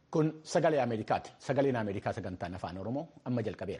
Kun sagalee Ameerikaati. Sagaleen Ameerikaa sagantaan afaan Oromoo amma jalqabeera.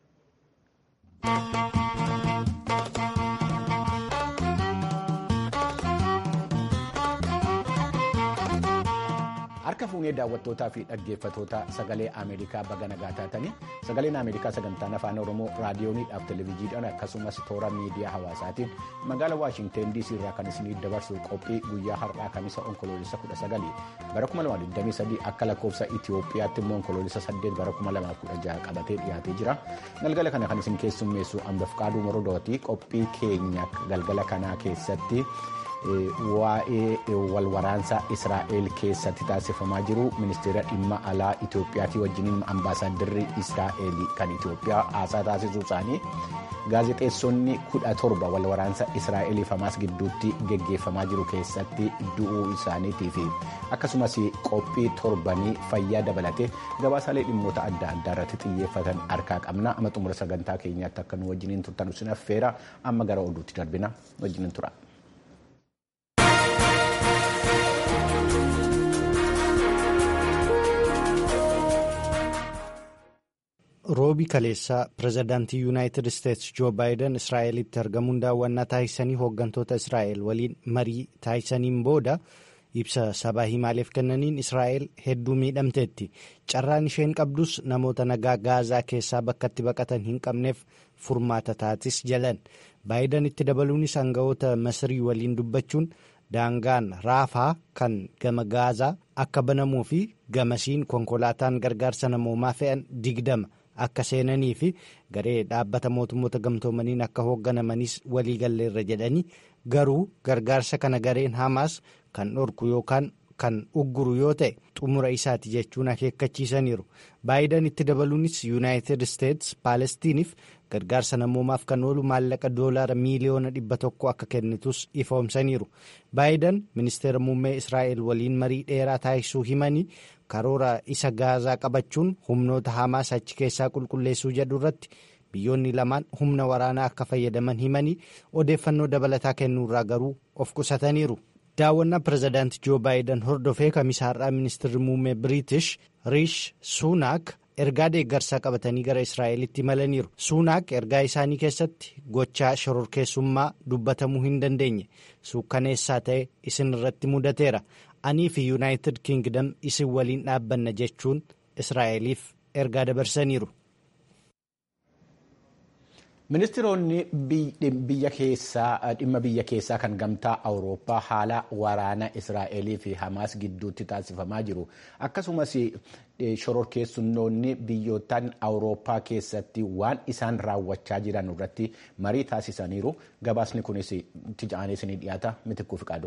Harka fuunee daawwattootaa fi dhaggeeffatoota sagalee Ameerikaa baga nagaa taatanii sagaleen Ameerikaa sagantaan afaan Oromoo raadiyooniidhaaf televezyiidhaan akkasumas toora miidiyaa hawaasaatiin magaalaa Waashinteen DC irraa kan isinii dabarsu qophii guyyaa har'aa kamisa onkoloolessa 19 bara 2023 akka lakkoofsa Itoophiyaatti immoo onkoloolessa 8 bara 2016 qabatee dhiyaatee jira. Galgala kana kan isin keessummeessu Ambafqaaduu Morodooti qophii keenya galgala kanaa keessatti. waa'ee walwaraansa israa'el keessatti taasifamaa jiru ministeera dhimma alaa itoophiyaatii wajjiniin ambaasaaddarri israa'el kan itoophiyaa haasaa taasisuu isaanii gaazexeessonni kudha torba walwaraansa israa'eliif hamaas gidduutti geggeeffamaa jiru keessatti du'uu isaaniitii fi akkasumas qophii torbanii fayyaa dabalatee gabaasaalee dhimmoota adda addaa irratti xiyyeeffatan harkaa qabna amma xumura sagantaa keenyaatti akka nu wajjiniin turtan isin affeera amma gara oduutti darbina wajjiniin tura. roobi kaleessaa pireezidaantii yuunaayitid isteetsi joo baayiden israa'elitti argamuun daawwannaa taasisanii hooggantoota israa'el waliin marii taasisaniin booda ibsa sabaa himaaleef kennaniin israa'el hedduu miidhamteetti carraan isheen qabdus namoota nagaa gaazaa keessaa bakkatti baqatan hin qabneef furmaata taatis jalan baayiden itti dabaluunis aangawoota masrii waliin dubbachuun daangaan raafaa kan gama gaazaa akka banamuu fi gamasiin konkolaataan gargaarsa namoomaa fe'an digdama. akka seenanii fi garee dhaabbata mootummoota gamtoomaniin akka hoogganamanis waliigalleerra jedhanii garuu gargaarsa kana gareen hamaas kan dhorku yookaan kan ugguru yoo ta'e xumura isaati jechuun akeekkachiisaniiru baayiden itti dabaluunis yuunaayitid isteetsi paalestiniif gargaarsa namoomaaf kan oolu maallaqa doolaara miiliyoona dhibba tokko akka kennitus ifoomsaniiru baayiden ministeera muummee israa'el waliin marii dheeraa taasisuu himanii karoora isa gaazaa qabachuun humnoota hamaas achi keessaa qulqulleessuu jedhu irratti biyyoonni lamaan humna waraanaa akka fayyadaman himanii odeeffannoo dabalataa kennuurraa garuu of qusataniiru. daawwannaa pireezidaanti joo baayiden hordofee kamisaarraa ministeerri muummee biriitish riish suunaak ergaa deeggarsaa qabatanii gara israa'elitti imalaniiru suunaak ergaa isaanii keessatti gochaa shororkeessummaa dubbatamuu hin dandeenye suukkaneessaa ta'e isin irratti mudateera anii fi yuunaayitid kiingdam isin waliin dhaabbanna jechuun israa'eliif ergaa dabarsaniiru. ministiroonni biyya keessaa dhimma biyya keessaa kan gamtaa awurooppaa haala waraana israa'elii fi hamaas gidduutti taasifamaa jiru akkasumas shororkeessummoonni biyyootaan awurooppaa keessatti waan isaan raawwachaa jiran irratti marii taasisaniiru gabaasni kunis itti ja'anii isinii dhiyaata mitikkuuf qaadu.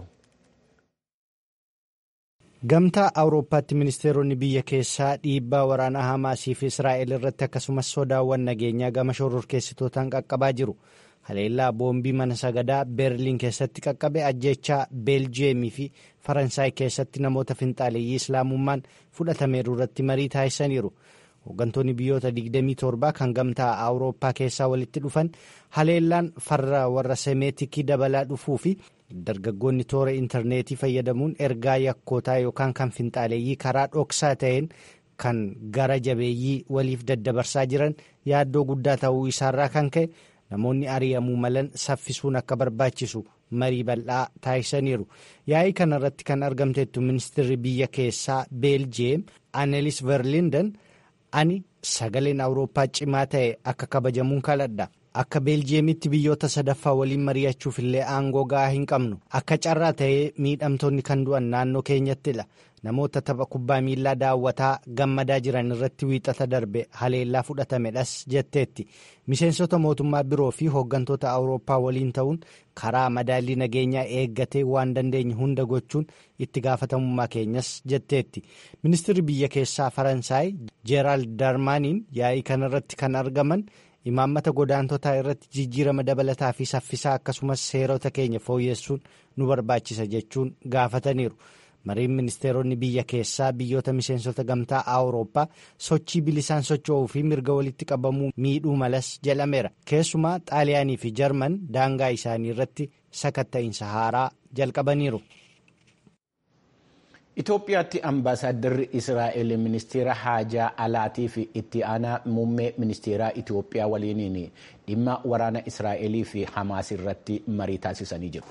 gamtaa awurooppaatti ministeeronni biyya keessaa dhiibbaa waraanaa hamaasii fi israa'el irratti akkasumas sodaawwan nageenyaa gama shororkeessitootaan qaqqabaa jiru haleellaa boombii mana sagadaa beerliin keessatti qaqqabe ajjechaa beeljiyeemii fi faransaay keessatti namoota finxaaleeyyii islaamummaan fudhatameeru irratti marii taasisaniiru hooggantoonni biyyoota 27 kan gamtaa awurooppaa keessaa walitti dhufan haleellaan farra warra semeetikii dabalaa dhufuu fi dargaggoonni toora intarneetii fayyadamuun ergaa yakkootaa yookaan kan finxaaleeyyii karaa dhoksaa ta'een kan gara jabeeyyii waliif daddabarsaa jiran yaaddoo guddaa ta'uu isaarraa kan ka'e namoonni ari'amuu malan saffisuun akka barbaachisu marii bal'aa taasisaniiru yaa'ii kanarratti kan argamteettu ministeerri biyya keessaa beeljiyeem anelis verlinden ani sagaleen awurooppaa cimaa ta'e akka kabajamuun kaladha. akka beeljiyeemitti biyyoota sadaffaa waliin mari'achuuf illee aangoo ga'aa hin qabnu akka carraa ta'ee miidhamtoonni kan du'an naannoo keenyattidha namoota tapha kubbaa miillaa daawwataa gammadaa jiran irratti wiixata darbe haleellaa fudhatamedhas jetteetti miseensota mootummaa biroo fi hooggantoota awurooppaa waliin ta'uun karaa madaallii nageenyaa eeggatee waan dandeenye hunda gochuun itti gaafatamummaa keenyas jetteetti ministirri biyya keessaa faransaay jeeraald darmaaniin yaa'ii kanarratti kan argaman. imaammata godaantotaa irratti jijjiirama dabalataa fi saffisaa akkasumas seerota keenya fooyyessuun nu barbaachisa jechuun gaafataniiru mariin ministeeronni biyya keessaa biyyoota miseensota gamtaa awurooppaa sochii bilisaan socho'uu fi mirga walitti qabamuu miidhuu malas jedhameera keessumaa xaaliyaanii fi jarman daangaa isaanii irratti sakatta'iinsa haaraa jalqabaniiru. Itoophiyaatti ambaasaaddarri Israa'el ministeera haajaa alaatii fi itti aanaa muummee ministeeraa Itoophiyaa waliiniin dhimma waraana Israa'elii fi Hamaas irratti marii taasisanii jiru.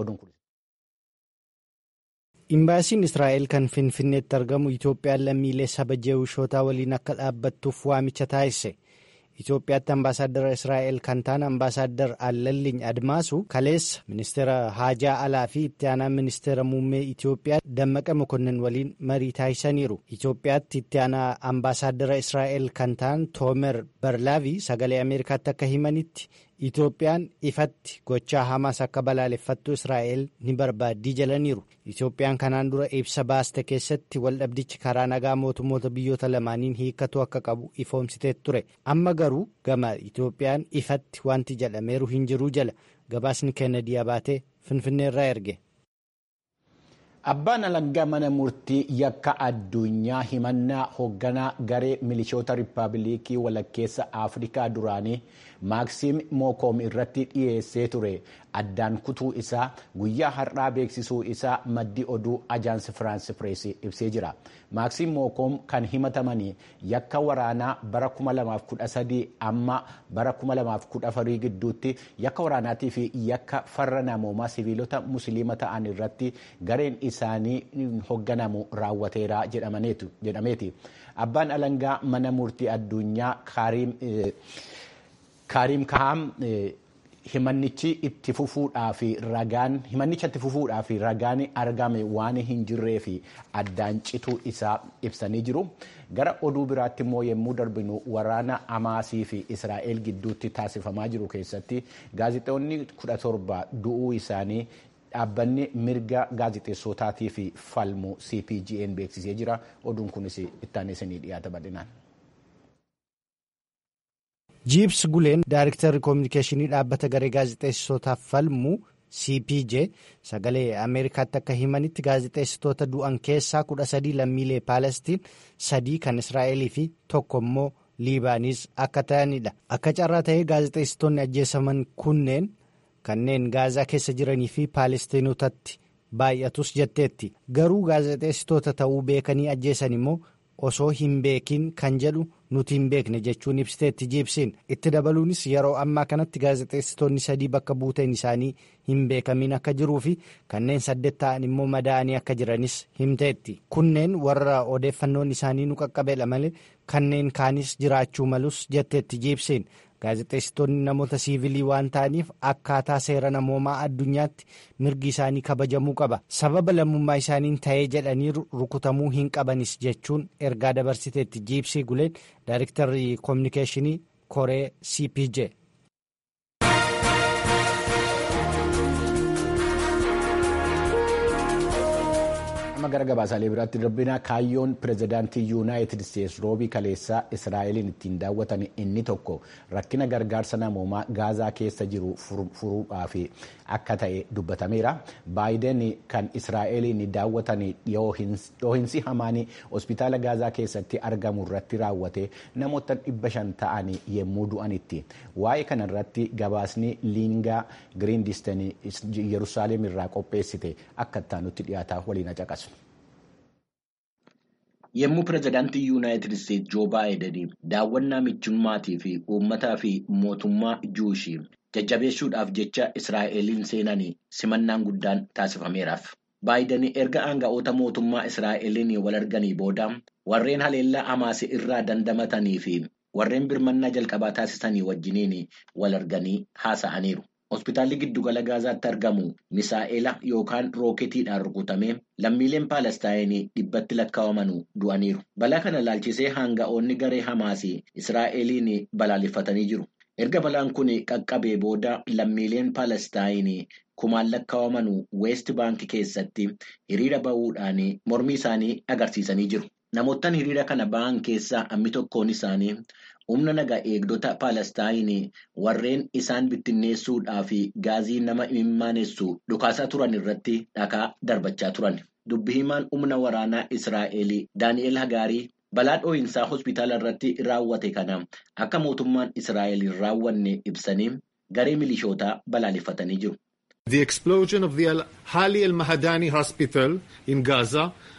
Imbaasiin Israa'el kan Finfinneetti argamu Itoophiyaan lammiilee saba jeewushootaa waliin akka dhaabbattuuf waamicha taasise. Itoophiyaatti ambaasaadara Israa'el kan ta'an ambaasaadar Allaliin Admaasu kaleessa ministeera haajaa alaa fi itti aanaa ministeera muummee Itoophiyaa Dammaqa Mokonnin waliin marii taasisaniiru. Itoophiyaatti itti aanaa ambaasaadara Israa'el kan ta'an Toomer Barlaavi sagalee Ameerikaatti akka himanitti Itoophiyaan ifatti gochaa Hamaas akka balaaleffattu Israa'el ni barbaaddii jalaniiru. Itoophiyaan kanaan dura ibsa baaste keessatti waldhabdichi karaa nagaa mootummoota biyyoota lamaaniin hiikkatu akka qabu ifoomsitee ture. Amma garuu gama Itoophiyaan ifatti wanti jedhameeru hin jiru jala gabaasni Kennedy Abaatee Finfinneerraa erge. Abbaan alangaa mana murtii yakka addunyaa himannaa hoogganaa garee milishoota riippaabilikii walakkeessa Afrikaa duraanii Maaksiim Mookoom irratti dhiyeessee ture addaan kutuu isaa guyyaa har'aa beeksisuu isaa maddi oduu ajaansi Firaansi Pirees ibsee jira. Maaksiim Mookoom kan himatamanii yakka waraanaa bara 2013 amma bara 2014 gidduutti yakka waraanaatii fi yakka farra namoomaa siviilota musliima ta'an irratti gareen isaanii hoogganamu raawwateera jedhameeti. Abbaan alangaa mana murtii addunyaa Kaariim Kahaam himannichi itti fufuudhaa fi ragaan himannicha itti fufuudhaa fi ragaan argame waan hin jirree fi addaan cituu isaa ibsanii jiru. Gara oduu biraatti immoo yommuu darbinu waraana Hamaasii fi Israa'el gidduutti taasifamaa jiru keessatti gaazexeessonni kudha torba du'uu isaanii dhaabbanni mirga gaazexeessotaatii fi falmu CPGN beeksisee jira. Oduun kunis ittaan isinii dhiyaata bal'inaan. jiibs guleen daariktarri koominikeeshinii dhaabbata garee gaazexeessitootaaf falmu cpj sagalee ameerikaatti akka himanitti gaazexeessitoota du'an keessaa kudha sadii lammiilee paalestiin sadii kan israa'elii fi tokko immoo liibaaniis akka ta'anidha akka carraa ta'ee gaazexeessitoonni ajjeesaman kunneen kanneen gaazaa keessa jiranii fi paalestiinotatti baay'atus jetteetti garuu gaazexeessitoota ta'uu beekanii ajjeesan immoo osoo hin beekin kan jedhu nuti hin beekne jechuun ibsiteetti jiibsiin itti dabaluunis yeroo ammaa kanatti gaazexeessitoonni sadii bakka buuteen isaanii hin beekamin akka jiruu fi kanneen saddeet ta'an immoo madaa'anii akka jiranis himteetti kunneen warra odeeffannoon isaanii nu qaqqabeedha malee kanneen kaanis jiraachuu malus jetteetti jiibsiin gaazexeessitoonni namoota siivilii waan ta'aniif akkaataa seera namoomaa addunyaatti mirgi isaanii kabajamuu qaba sababa lammummaa isaaniin ta'ee jedhanii rukutamuu hin qabanis jechuun ergaa dabarsiteetti jiibsii guleen daariktarri koominikeeshinii koree cpj. amma gara gabaasaalee biraatti darbina kaayyoon pirezidaantii yuunaayitid isteetsi roobii kaleessaa israa'eliin ittiin daawwatan inni tokko rakkina gargaarsa namoomaa gaazaa keessa jiru furuudhaaf akka ta'e dubbatameera baayiden kan israa'eliin daawwatan dhoohinsi hamaan hospitaala gaazaa keessatti argamu irratti raawwate namoota dhibba shan ta'an yommuu du'anitti waa'ee kana irratti gabaasni liingaa giriindisten yerusaalem irraa qopheessite akka ittaanutti dhiyaataa waliin caqasu. Yommuu pirezidaantii Yuunaayitid Isteetsi Joo Baayiden daawwannaa michummaatii fi uummataa fi mootummaa Juushii jajjabeessuudhaaf jecha Israa'eliin seenanii simannaan guddaan taasifameeraaf. Baayiden erga aanga'oota mootummaa Israa'eliin wal arganii booda warreen haleellaa Hamaas irraa dandamatanii fi warreen birmannaa jalqabaa taasisanii wajjiniin wal arganii haasa'aniiru. Hospitaalli giddugala Gaazaatti argamu misaa'ela yookaan rooketiidhaan rukutamee lammiileen Paalestaayinii dhibbatti lakkaa'aman du'aniiru. Balaa kana ilaalchisee aanga'oonni garee Hamaasii Israa'eliin balaaleffatanii jiru. Erga balaan kun qaqqabee booda lammiileen Paalestaayinii kumaan lakkaa'aman Weest Baankii keessatti hiriira bahuudhaan mormii isaanii agarsiisanii jiru. Namoottan hiriira kana bahan keessaa hammi tokkoon isaanii humna nagaa eegdota Paalestaayinii warreen isaan bittinneessuudhaa fi gaazii nama imimmaanessu dhukaasaa turan irratti dhakaa darbachaa turan. Dubbi himaan humna waraanaa Israa'el Daani'el Hagaarii balaa dhoohinsaa hospitaala irratti raawwate kana akka mootummaan Israa'el hin raawwanne ibsanii garee milishootaa balaaleffatanii jiru. The explosion of the Hali al-Mahadani hospital in Gaza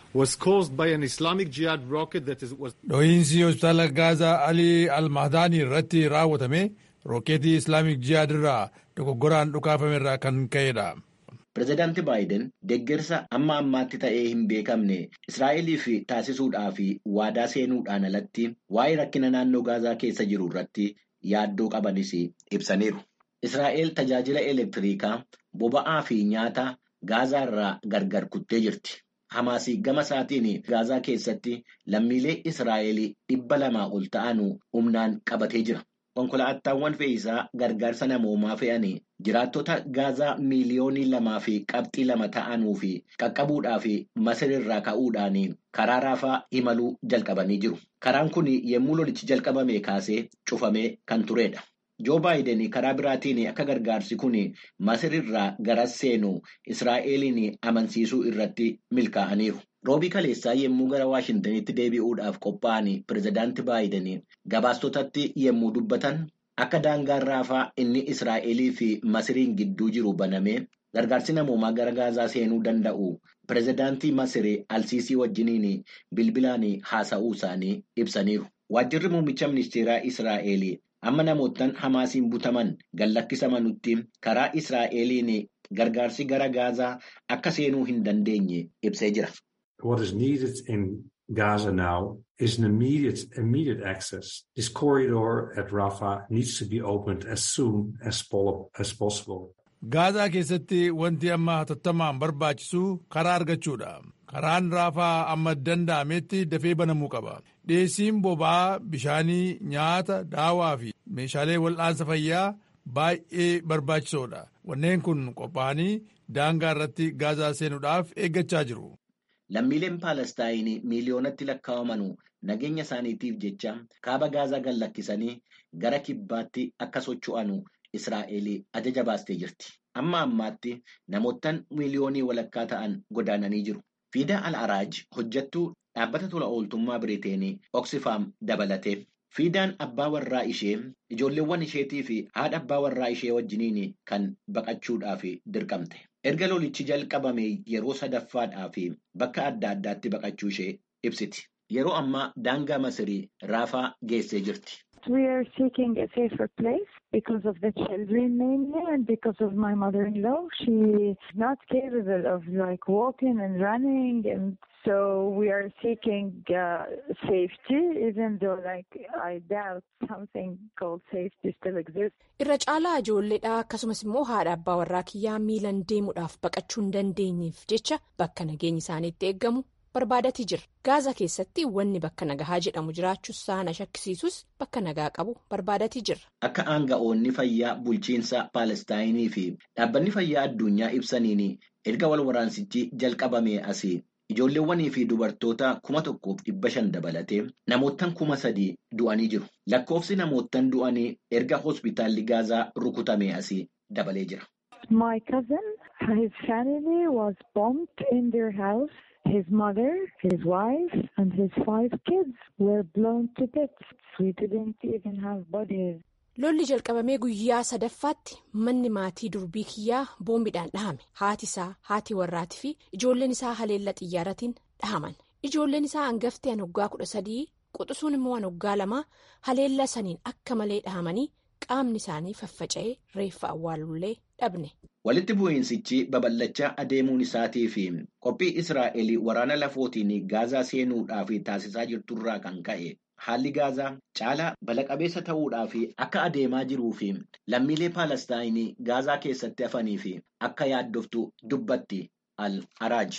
was caused by an Islamic Jihad rocket that is, was. Dhohiinsi hospitaala Gaazaa Alii Almahdaanii irratti raawwatame rookeetii Islaamic Jihad irraa dogoggoraan dhukaafame irraa kan ka'edha. Pireezidaanti Baayiden deeggarsa amma ammaatti ta'ee hin beekamne Israa'eliif taasisuudhaaf waadaa seenuudhaan alatti waa'ee rakkina naannoo Gaazaa keessa jiru irratti yaaddoo qabanis ibsaniiru. Israa'el tajaajila elektiriikaa boba'aa fi nyaata Gaazaa irraa gargar kuttee jirti. Hamaas gama isaatiin Gaazaa keessatti lammiilee Israa'el dhibba lamaa ol ta'an humnaan qabatee jira. Konkolaataawwan fe'iisaa gargaarsa namoomaa fe'anii jiraattota Gaazaa miiliyoonii lamaa fi qabxii lama ta'anuu fi qaqqabuudhaaf Masir irraa ka'uudhaan karaa raafaa imaluu jalqabanii jiru. Karaan kun yommuu lolichi jalqabame kaasee cufamee kan turedha. Joo Baayiden karaa biraatiin akka gargaarsi kun Masir irraa garas seenu Israa'eliin amansiisuu irratti milkaa'aniiru. Roobii kaleessaa yommuu gara Waashintanitti deebi'uudhaaf qophaa'an pireezidaanti Baayiden gabaastotatti yommuu dubbatan akka daangaan raafaa inni Israa'elii fi Masiriin gidduu jiru banamee gargaarsi namoomaa gara Gaazaa seenuu danda'u pireezidaantii Masir Alsiisii wajjiniin bilbilaan haasa'uu isaanii ibsaniiru. Waajjirri muummicha ministeeraa Israa'el amma namoottan Hamaasiin butaman gallakkisamanutti karaa Israa'eliin gargaarsi gara Gaazaa akka seenuu hin dandeenye ibsee jira. What is needed in Gaza now is an immediate, immediate access. This corridor at Rafah needs to be opened as soon as, as possible. Gaazaa keessatti wanti amma hatattamaan barbaachisu karaa argachuudha. Karaan raafaa amma danda'ametti dafee banamuu qaba. Dhiyeessiin boba'aa bishaanii, nyaata, daawaa fi meeshaalee wal'aansa fayyaa baay'ee barbaachisoodha. Wanneen kun qophaa'anii daangaa irratti Gaazaa seenuudhaaf eeggachaa jiru. Lammiileen Paalestaayinii miiliyoonatti lakkaa'aman nageenya isaaniitiif jecha kaaba Gaazaa gallakkisanii gara kibbaatti akka socho'an Israa'el ajaja baastee jirti. Amma ammaatti namoottan miiliyoonii walakkaa ta'an godaananii jiru. Fiidaa Al-Araaj hojjettuu dhaabbata tola ooltummaa Biriiteenii Oxfam dabalate. Fiidaan abbaa warraa ishee ijoolleewwan isheetii fi haadha abbaa warraa ishee wajjiniin kan baqachuudhaaf dirqamte. Erga lolichi jalqabame yeroo sadaffaadhaaf bakka adda addaatti baqachuu ishee ibsiti. Yeroo ammaa daangaa Masirii raafaa geessee jirti. We are seeking a safer place because of the children mainly and because of my mother-in-law. She is not capable of like walking and running and so we are seeking uh, safety even though like I doubt something called safety still exists. Irra caalaa ijoolleedha akkasumas immoo haadha abbaa warraa kiyyaa miilan deemuudhaaf baqachuu hin dandeenyeef jecha bakka nageenyi isaaniitti eeggamu barbaadatii jira. Gaazaa keessatti wanni bakka nagahaa jedhamu jiraachuus saana shakkisiisus bakka nagaa qabu barbaadatii jira. Akka aanga'oonni fayyaa bulchiinsa Paalestaayinii fi dhaabbanni fayyaa addunyaa ibsaniin erga wal waraansichi jalqabame asii ijoolleewwanii fi dubartoota kuma tokkoof dhibba shan dabalatee namoottan kuma sadii du'anii jiru. Lakkoofsi namoottan du'anii erga hospitaalli Gaazaa rukutame asii dabalee jira. My cousin, his family was bombed in their house. His mother, his wife, and his five kids were blown to bits. We didn't even have bodies. Lolli jalqabamee guyyaa sadaffaatti manni maatii durbii kiyyaa boombiidhaan dhahame. Haati isaa, haati warraatii fi ijoolleen isaa haleellaa xiyyaaratiin dhahaman. Ijoolleen isaa hangafti an waggaa kudha sadii quxisuun immoo an waggaa lamaa haleellaa saniin akka malee dhahamanii qaamni isaanii faffaca'ee reeffa awwaalullee dhabne. Walitti bu'iinsichi babal'achaa adeemuun isaatii fi qophii Israa'el waraana lafootiin Gaazaa seenuudhaaf taasisaa jirturraa kan ka'e haalli Gaazaa caalaa bala-qabeessa ta'uudhaaf akka adeemaa jiruu fi lammiilee Paalestaayinii Gaazaa keessatti hafanii fi akka yaaddoftu dubbatti Al-Araaj.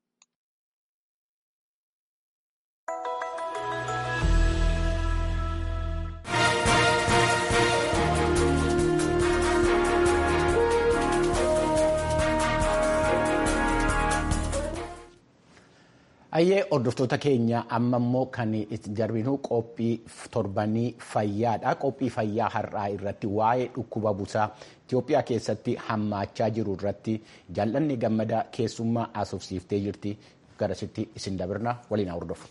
Ayyee hordoftoota keenya amma immoo kan itti darbinu qophii torbanii fayyaadha. Qophii fayyaa har'aa irratti waa'ee dhukkuba busaa Itoophiyaa keessatti hammaachaa jiru irratti jaallanni gammadaa keessummaa haasofsiiftee jirti. Garasitti isin dabirna waliin hordofu.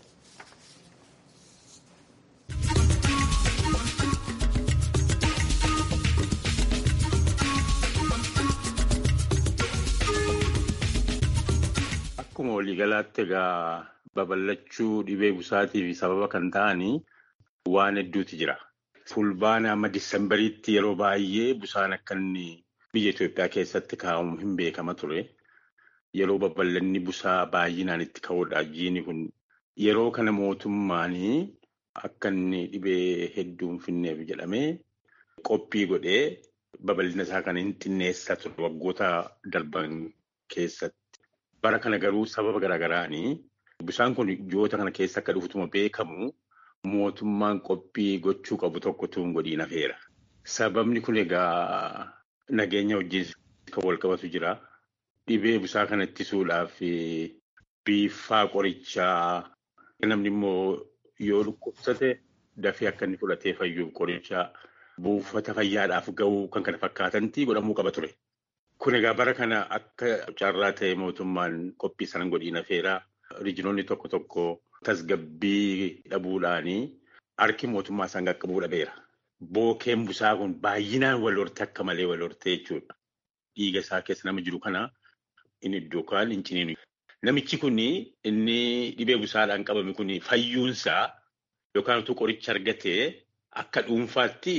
Akkuma waliigalaatti egaa babal'achuu dhibee busaatiif sababa kan ta'anii waan hedduutu jira. Fulbaana amma Disemberiitti yeroo baay'ee busaan akka inni biyya Itoophiyaa keessatti kaa'amu hin beekama ture. Yeroo babal'anni busaa baay'inaan itti ka'uudha. Jiini kun yeroo kana mootummaanii akka inni dhibee hedduu hin finneef jedhamee qophii godhee babal'ina isaa kana hin xinneessaa ture waggoota darban keessatti. Bara kana garuu sababa garaagaraanii busaan kun ji'oota kana keessa akka dhufutuma beekamu mootummaan qophii gochuu qabu tokkotu hin godhiin hafeera. Sababni kun egaa nageenya wajjin kan wal qabatu jira. Dhibee busaa kana ittisuudhaaf biiffaa qorichaa namni immoo yoo dhukkubsate dafee akka inni fudhatee fayyuuf qorichaa buufata fayyaadhaaf ga'uu kan kana fakkaatanti godhamuu qaba ture. Kun egaa bara kana akka carraa ta'e mootummaan qophii sana godhiin hafeera. Riijinoonni tokko tokko tasgabbii dhabuudhaanii harki mootummaa isaan qaqqabuu dhabeera. Bookeen busaa kun baay'inaan wal hortee akka malee wal hortee jechuudha. Dhiiga isaa keessa nama jiru kana inni iddoo kaan hin ciniinu. Namichi kun inni dhibee busaadhaan qabame kun fayyuunsaa yookaan utuu qoricha argatee akka dhuunfaatti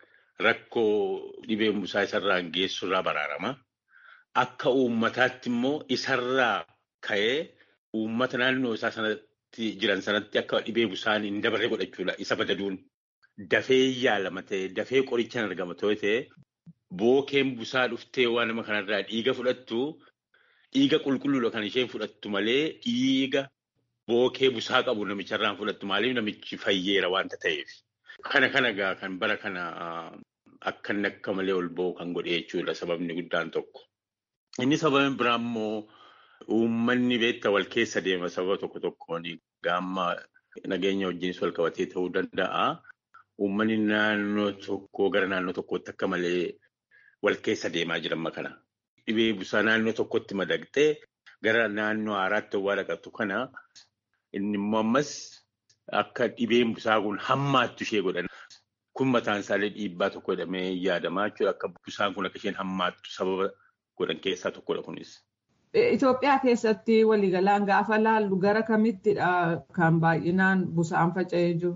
rakkoo dhibeen busaa isarraan geessurraa baraarama. Akka uummataatti immoo isarraa ka'ee uummata naannoo isaa sanatti jiran sanatti akka dhibee busaan hin dabarre godhachuudha. Isa badaduun dafee yaalama ta'e dafee qorichaan argama ta'e bookeen busaa dhuftee waan nama kanarraa dhiiga fudhattu dhiiga qulqulluudha kan isheen fudhattu malee dhiiga bookee busaa qabu namicharraan fudhattu maaliif namichi fayyeera waanta ta'eef. Kana kana egaa kan bara kana akka inni akka malee ol ba'u kan godhe jechuudha sababni guddaan tokko. Inni sababni biraa immoo uummanni beektaa wal keessa deema sababa tokko tokkoon gaamma nageenya wajjinis wal qabatee ta'uu danda'a. Uummanni naannoo tokkoo gara naannoo tokkootti akka malee wal keessa deemaa jiran kana. Dhibee busaa naannoo tokkotti madaqxee gara naannoo haaraatti waa dhaqattu kana inni immoo ammas akka dhibeen busaa kun hammaattu ishee godhan. Kun mataan isaallee dhiibbaa tokko jedhamee yaadamaa jechuudha. Akka busaan kun akka isheen hammaattu sababa godhan keessaa tokkodha kunis. Itoophiyaa keessatti waliigalaan gaafa laallu gara kamittidha kan baay'inaan busaan faca'ee jiru?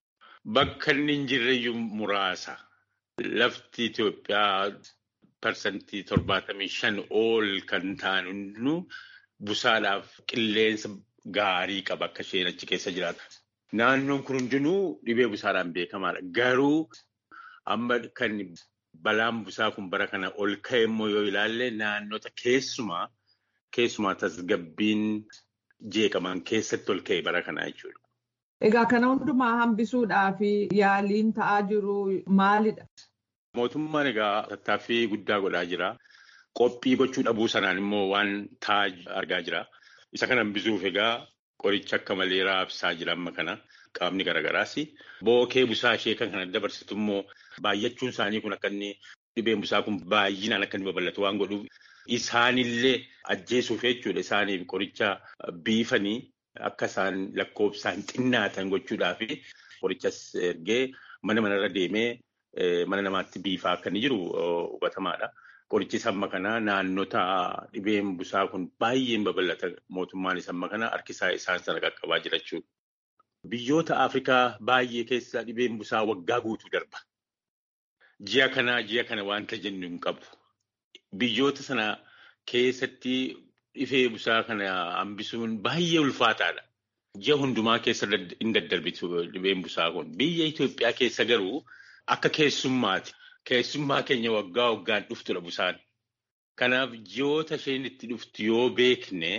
Bakka inni hin jirreyyuu muraasa. Lafti Itoophiyaa parsantii torbaatamii shan ol kan ta'an hundinuu busaadhaaf qilleensa gaarii qaba akka isheen achi keessa jiraatu. Naannoon kun hundinuu dhibee busaadhaan beekamaadha. Garuu amma kan balaan busaa kun bara kana ol ka'e immoo yoo ilaalle naannota keessumaa keessumaa tasgabbiin jeeqaman keessatti ol ka'e bara kanaa jechuudha. Egaa kana hundumaa hambisuudhaaf yaaliin ta'aa jiru maalidha? Mootummaan egaa tattaaffii guddaa godhaa jira. Qophii gochuu dhabuu sanaan immoo waan ta'aa argaa jira. Isa kana hambisuuf egaa qoricha akka malee raabsaa jira amma kana qaamni garaagaraas. Bookee busaa ishee kan kana dabarsitu immoo baay'achuun isaanii kun akka inni dhibeen busaa kun baay'inaan akka inni babal'atu waan godhuuf isaanillee ajjeesuuf jechuudha. Isaaniif qoricha biifanii akka isaan lakkoofsaan xinnaatan gochuudhaaf qorichas ergee mana manarra deemee mana namaatti biifaa akka inni jiru hubatamaadha. Qorichi samma kana naannota dhibeen busaa kun baay'een babal'ata mootummaan samma kana harkisaa isaan sana qaqqabaa jira jechuudha. Biyyoota Afrikaa baay'ee keessa dhibeen busaa waggaa guutuu darba. Ji'a kanaa ji'a kana wanta jennu hin qabu. Biyyoota sana keessatti dhibee busaa kana hambisuun baay'ee ulfaataadha. Ji'a hundumaa keessa hin daddarbitu dhibeen busaa kun. Biyya Itoophiyaa keessa garuu akka keessummaati. Keessummaa keenya waggaa waggaan dhuftudha busaan. Kanaaf ji'oota isheen itti dhuftu yoo beekne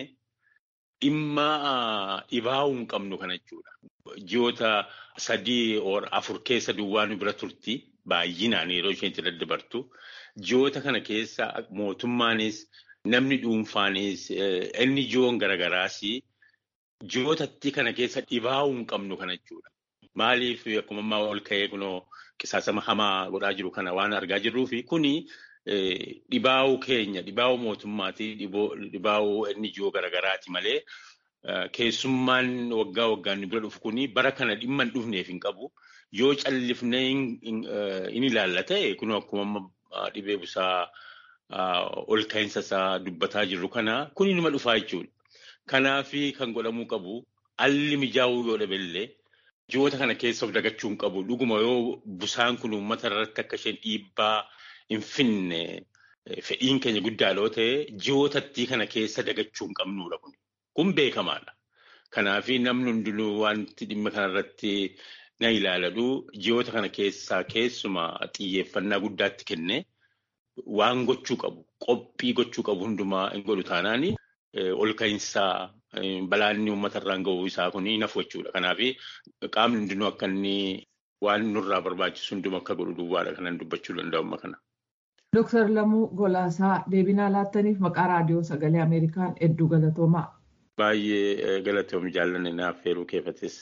dhimma dhibaa'uu hin qabnu kana jechuudha. Ji'oota sadii afur keessa duwwaa nu bira turti baay'inaan yeroo isheen itti daddabartu. Ji'oota kana keessa mootummaanis namni dhuunfaanis inni ji'oon garagaraas ji'ootatti kana keessa dhibaa'uu hin qabnu kana jechuudha. Maaliif akkuma ammaa ol ka'ee kunoo qisaasama hamaa godhaa jiru kana waan argaa jirruufi kuni dhibaa'uu keenya dhibaa'uu mootummaati dhibaa'uu inni ji'oo garagaraati malee keessummaan waggaa waggaan bira dhufu kuni bara kana dhimma hin dhufneef hin qabu. Yoo callifnee hin ilaalla ta'e kun akkuma dhibee busaa ol ka'iinsa isaa dubbataa jirru kana kuni nima dhufaa jechuudha. Kanaafi kan godhamuu qabu alli mijaa'uu yoo dhabeellee ji'oota kana keessa of dagachuu hin qabu. Dhuguma yoo busaan kun uummata irratti akka isheen dhiibbaa hin finne fedhiin keenya guddaa yoo ta'e ji'ootatti kana keessa dagachuu hin qabnudha kun. Kun beekamaadha. Kanaafi namni hundinuu wanti dhimma kanarratti na ilaaladu ji'oota kana keessaa keessumaa xiyyeeffannaa guddaatti kenne waan gochuu qabu qophii gochuu qabu hundumaa hin godhu taanaan ol ka'iinsaa balaanni uummata irraan ga'uu isaa kun nafu jechuudha. Kanaaf qaamni hundinuu akka inni waan nurraa barbaachisu hundumaa akka godhu duwwaadha kanan dubbachuu danda'u amma kana. Dooktar Lamuu Golaasaa deebinaa laattaniif maqaa raadiyoo sagalee Ameerikaan hedduu galatoomaa. Baay'ee galatoomi jaallanne naaf feeruu keefatis.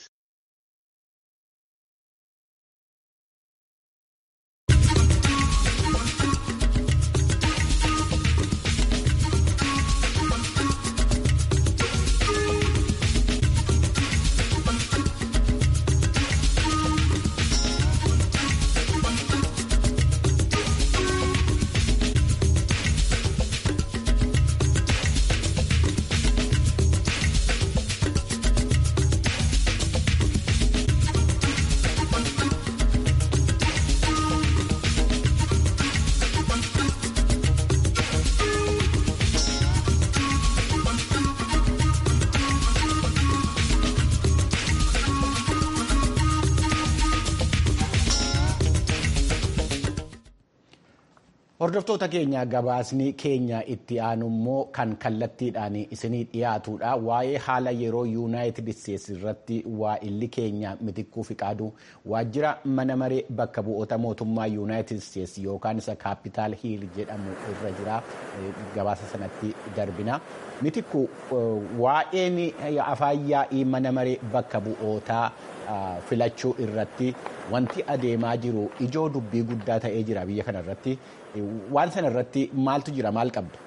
Hordoftoota keenya gabaasni keenya itti aanu immoo kan kallattiidhaan isinii dhiyaatudha. Waa'ee haala yeroo yuunaayitid isteetsi irratti waa'illi keenya mitikkuu fiqaadu waajjira mana maree bakka bu'oota mootummaa yuunaayitid isteetsi yookaan isa kaapitaal hiil jedhamu irra jira. Gabaasa sanatti darbina. Mitikku waa'een afaan yaa'ii mana maree bakka bu'ootaa filachuu irratti wanti adeemaa jiru ijoo dubbii guddaa ta'ee jira biyya kana irratti. Waan sana irratti maaltu jira maal qabdu?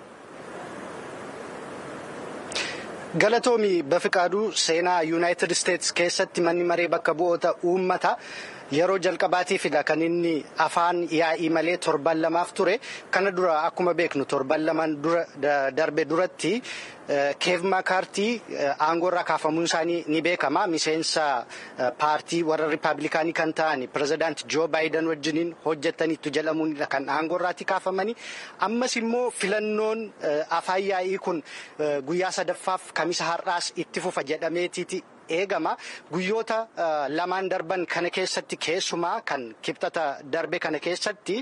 Galatoomi Bafiqaaduu seenaa Yuunaayitid Isteetsi keessatti manni maree bakka bu'oota uummata yeroo jalqabaatiifidha kan inni afaan yaa'ii malee torban lamaaf ture. Kana dura akkuma beeknu torban lamaan darbe duratti keev maakaartii aangoorraa kaafamuun isaanii ni beekama. Miseensa paartii warra riippaabilikaanii kan ta'an pirezidaanti Joo Baayiden wajjiniin hojjetaniitu jedhamuunidha kan aangoorraatti kaafamani. Ammas immoo filannoon afaan yaa'ii kun guyyaa sadaffaaf kamisa har'aas itti fufa jedhameetiiti eegama. Guyyoota lamaan darban kana keessatti keessumaa kan kibxata darbe kana keessatti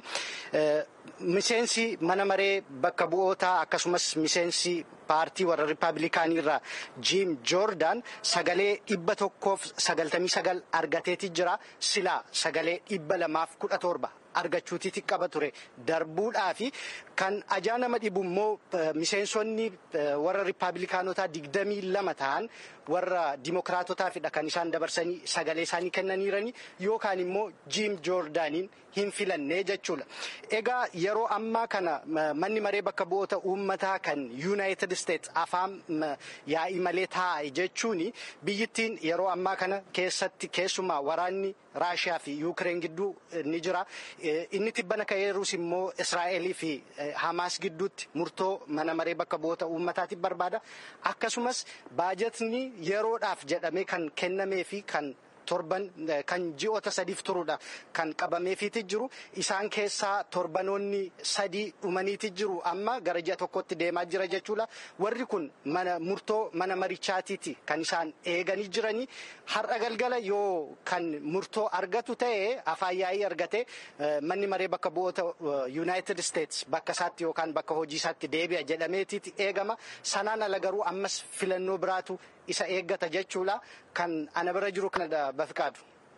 miseensi mana maree bakka bu'ootaa akkasumas miseensi paartii warra riippaabilikaanii irraa jiim joordaan sagalee dhibba tokkoof sagaltamii sagal argateeti jira silaa sagalee dhibba lamaaf kudha torba argachuutiiti qaba ture darbuudhaafi kan ajaa nama dhibu immoo miseensonni warra riippaabilikaanotaa digdamii lama ta'an warra dimokiraatotaafidha kan isaan dabarsanii sagalee isaanii kennaniirani yookaan immoo jiim joordaaniin hin filannee jechuudha. Egaa yeroo ammaa kana manni maree bakka bu'oota uummataa kan yuunaayitid isteetsi afaan yaa'ii malee taa'e jechuun biyyittiin yeroo ammaa kana keessatti keessumaa waraanni raashiyaa fi yuukireen gidduu ni jira. Inni tibbana ka'eerus immoo Israa'elii fi Hamaas gidduutti murtoo mana maree bakka bu'oota uummataatiif barbaada. Akkasumas baajetni yeroodhaaf jedhamee kan kennamee fi kan torban kan ji'oota sadiif turuudha kan qabameefiiti jiru isaan keessaa torbanoonni sadii dhumaniiti jiru amma gara ji'a tokkotti deemaa jira jechuudha warri kun mana murtoo mana marichaatiiti kan isaan eeganii jiranii har'a galgala yoo kan murtoo argatu ta'e afaan yaa'ii argate manni maree bakka bu'oota yuunaayitid isteetsi bakka isaatti yookaan bakka hojii isaatti deebi'a jedhameetiiti eegama sanaan ala garuu ammas filannoo biraatu isa eeggata jechuudha kan ana bira jiru kanadha bafiqaadu.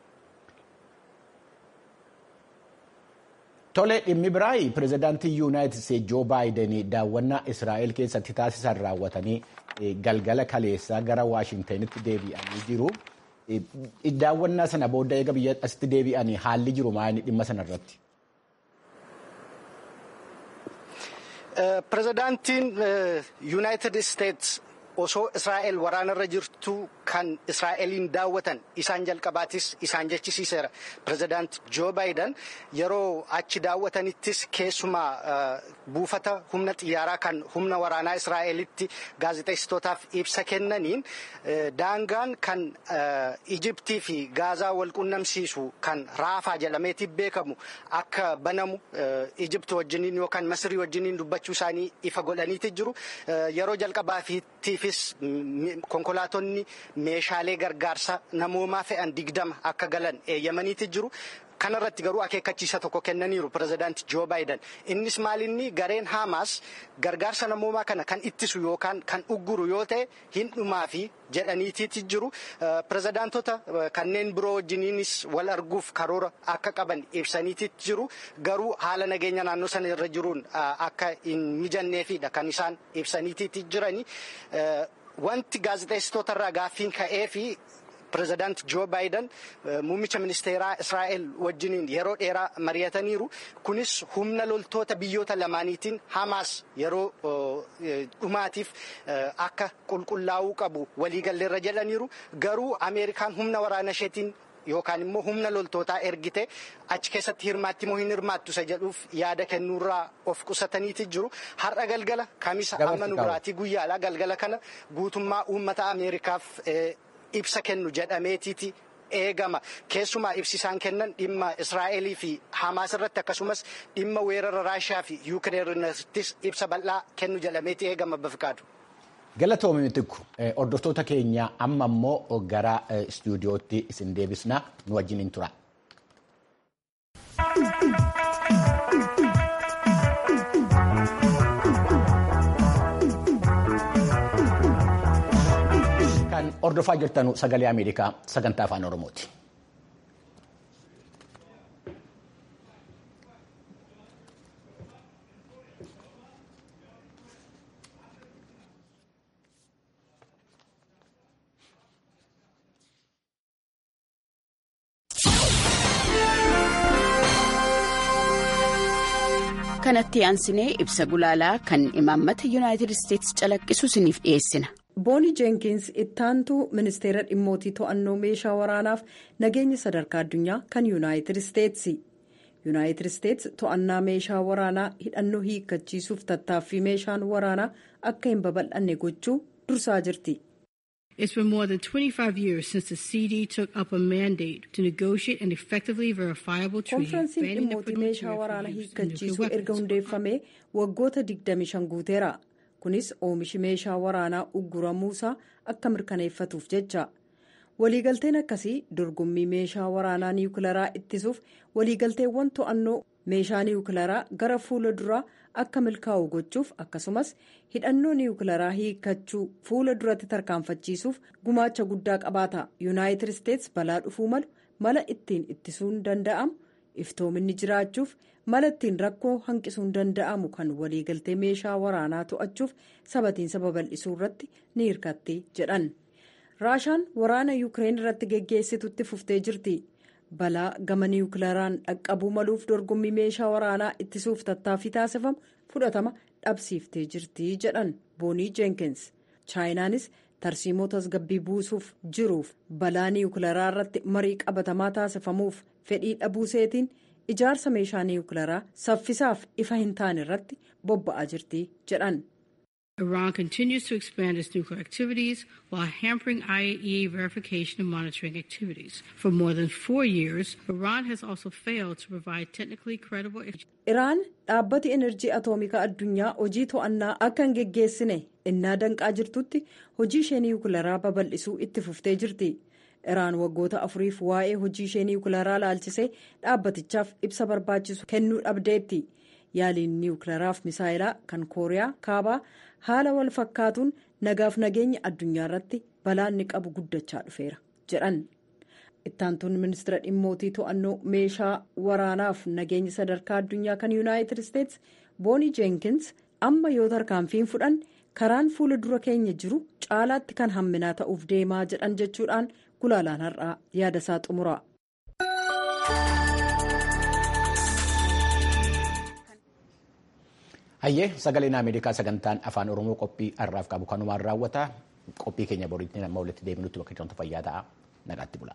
Tole dhimmi biraayi pirezidaantii yuunaayitid isteetsi joo baayiden daawwannaa israa'el keessatti taasisan raawwatanii galgala kaleessaa gara waashintanitti deebi'anii jiru. Daawwannaa sana booda eega biyya asitti deebi'anii haalli jiru maayini dhimma sanarratti. Pirezidaantiin yuunaayitid isteetsi osoo Israa'el waraanarra jirtu kan Israa'eliin daawwatan isaan jalqabaatis isaan jechisiiseera. Pirezidaant Joo Baayiden yeroo achi daawwatanittis keessumaa buufata humna xiyyaaraa kan humna waraanaa Israa'elitti gaazexeessitootaaf ibsa kennaniin daangaan kan Ijiptii fi Gaazaa wal qunnamsiisu kan Raafaa jedhameeti beekamu akka banamu Ijipti wajjiniin yookaan Masirii wajjiniin dubbachuu isaanii ifa godhaniiti jiru. Yeroo jalqabaatiifis konkolaatonni meeshaalee gargaarsa namoomaa fe'an digdama akka galan eeyyamaniiti jiru. Kanarratti garuu akeekkachiisa tokko kennaniiru pirezidaanti Joo Baayiden. Innis maalinni gareen Haamaas gargaarsa namoomaa kana kan ittisu yookaan kan ugguru yoo ta'e hin dhumaafi jedhaniitiiti jiru. Pirezidaantota kanneen biroo wajjiniinis wal arguuf karoora akka qaban ibsaniiti jiru. Garuu haala nageenya naannoo sana irra jiruun akka hin mijanneefidha kan isaan ibsaniitiiti jirani. Wanti gaazexeessitootarraa gaaffiin ka'ee fi pirezidaant Joo Baayiden muummicha ministeeraa Israa'el wajjiniin yeroo dheeraa mari'ataniiru. Kunis humna loltoota biyyoota lamaaniitiin Hamaas yeroo dhumaatiif akka qulqullaa'uu qabu waliigalleerra jedhaniiru. Garuu Ameerikaan humna waraana isheetiin yookaan immoo humna loltootaa ergite achi keessatti hirmaatti moo hin hirmaattu isa jedhuuf yaada kennuurraa of qusataniiti jiru. Har'a galgala kamisa amma nu biraatii guyyaadha galgala kana guutummaa uummata Ameerikaaf ibsa kennu jedhameetiiti eegama. Keessumaa ibsi isaan kennan dhimma Israa'elii fi Hamaas irratti akkasumas dhimma weerara Raashiyaa fi Yuukireen irrattis ibsa bal'aa kennu jedhameeti eegama bafqaadu. Galatoomii tikku hordoftoota keenya amma immoo gara istuudiyootti isin deebisna nu wajjin tura. Kan hordofaa jirtan sagalee Ameerikaa sagantaa afaan Oromooti. kanatti aansinee ibsa gulaalaa kan imaammata yuunaayitid isteetsi calaqqisu isiniif dhiyeessina. booni jeenkins ittaantuu ministeera dhimmootii to'annoo meeshaa waraanaaf nageenya sadarkaa addunyaa kan yuunaayitid isteetsi yuunaayitid isteetsi to'annaa meeshaa waraanaa hidhannoo hiikkachiisuuf tattaaffii meeshaan waraanaa akka hin babal'anne gochuu dursaa jirti. It's been more than 25 years since the CD took up a mandate to negotiate an effectively verifiable treaty konfiraansiin banning the dhimmootii meeshaa waraanaa use of nuclear hiikkachiisuu erga weapons. hundeeffamee waggoota 25 guuteera kunis oomishi meeshaa waraanaa ugguramuusaa akka mirkaneeffatuuf jecha waliigalteen akkasii dorgommii meeshaa waraanaa niwukilaraa ittisuuf waliigalteewwan to'annoo meeshaa niwukilaraa gara fuula duraa akka milkaa'u gochuuf akkasumas hidhannoo niwukilaraa hiikkachuu fuula duratti tarkaanfachiisuuf gumaacha guddaa qabaata yuunaayitid isteetsi balaa dhufuu malu mala ittiin ittisuun danda'amu iftoominni jiraachuuf mala ittiin rakkoo hanqisuun danda'amu kan waliigaltee meeshaa waraanaa to'achuuf sabatiinsa babal'isuu irratti ni hirkatti jedhan raashaan waraana yuukireen irratti geggeessitutti fuftee jirti balaa gama niwukilaraan dhaqqabuu maluuf dorgommii meeshaa waraanaa ittisuuf tattaaffii taasifamu fudhatama dhabsiiftee jirti jedhan boonii jeenkins chaayinaanis tarsiimoo tasgabbii buusuuf jiruuf balaa niwukilaraa irratti marii qabatamaa taasifamuuf fedhii dhabuuseetiin ijaarsa meeshaa niwukilaraa saffisaaf ifa hin taane irratti bobba'aa jirti jedhan. Iran continues to expand its nuclear activities while hampering IAEA verification and monitoring activities. For more than four years, Iran has also failed to provide technically credible. iraan dhaabbati enerjii atoomikaa addunyaa hojii to'annaa akka hin geggeessine innaa danqaa jirtutti hojii ishee niwukilaraa babal'isuu itti fuftee jirti iraan waggoota afuriif waa'ee hojii ishee niwukilaraa laalchisee dhaabbatichaaf ibsa barbaachisu kennuu dhabdeetti yaaliin niwukilaraaf misaayilaa kan kooriyaa kaabaa haala wal fakkaatuun nagaaf nageenya addunyaa irratti balaan ni qabu guddachaa dhufeera jedhan. ittaantuun ministeera dhimmootii to'annoo meeshaa waraanaaf nageenya sadarkaa addunyaa kan yuunaayitid isteetsi boonii jeenkins amma yoo tarkaanfiin fudhan karaan fuula dura keenya jiru caalaatti kan hamminaa ta'uuf deemaa jedhan jechuudhaan gulaalaan har'aa yaadasaa xumura. Hayyee sagaleen Ameerikaa sagantaan afaan Oromoo qophii har'aaf qabu kanumaan raawwata. Qophii keenya boriitti nama walitti deebinutti bakka jirtu fayyaa ta'a. Nagaatti bula.